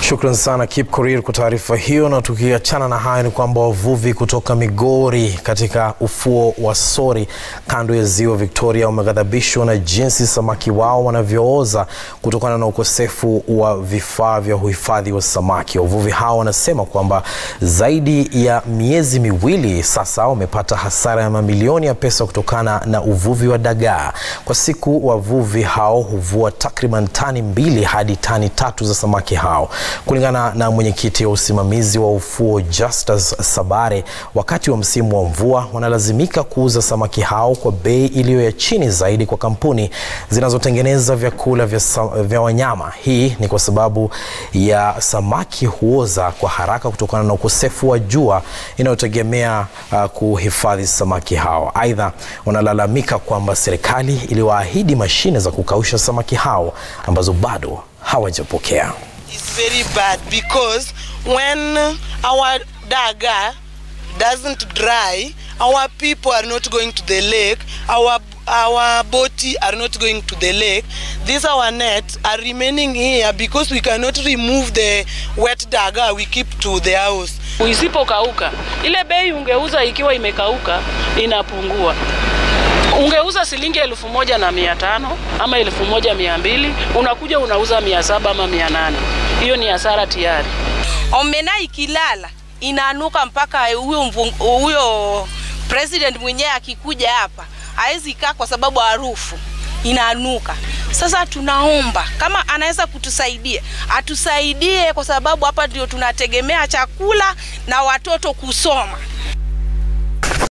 Shukran sana Kip Korir kwa taarifa hiyo. Na tukiachana na hayo, ni kwamba wavuvi kutoka Migori katika ufuo wa Sori kando ya ziwa Victoria wameghadhabishwa na jinsi samaki wao wanavyooza kutokana na ukosefu wa vifaa vya uhifadhi wa samaki. Wavuvi hao wanasema kwamba zaidi ya miezi miwili sasa wamepata hasara ya mamilioni ya pesa kutokana na uvuvi wa dagaa. Kwa siku wavuvi hao huvua takriban tani mbili hadi tani tatu za samaki hao. Kulingana na mwenyekiti wa usimamizi wa ufuo Justus Sabare, wakati wa msimu wa mvua wanalazimika kuuza samaki hao kwa bei iliyo ya chini zaidi kwa kampuni zinazotengeneza vyakula vya, vya wanyama. Hii ni kwa sababu ya samaki huoza kwa haraka kutokana na ukosefu wa jua inayotegemea uh, kuhifadhi samaki hao. Aidha, wanalalamika kwamba serikali iliwaahidi mashine za kukausha samaki hao ambazo bado hawajapokea. It's very bad because when our daga doesn't dry, our people are not going to the lake, our our boti are not going to the lake. These our nets are remaining here because we cannot remove the wet daga we keep to the house. Isipokauka ile bei ungeuza ikiwa imekauka inapungua ungeuza shilingi elfu moja na mia tano ama elfu moja mia mbili unakuja unauza mia saba ama mia nane hiyo ni hasara tayari. Omena ikilala inaanuka mpaka huyo huyo president mwenyewe akikuja hapa hawezi kaa kwa sababu harufu inaanuka. Sasa tunaomba kama anaweza kutusaidia atusaidie, kwa sababu hapa ndio tunategemea chakula na watoto kusoma.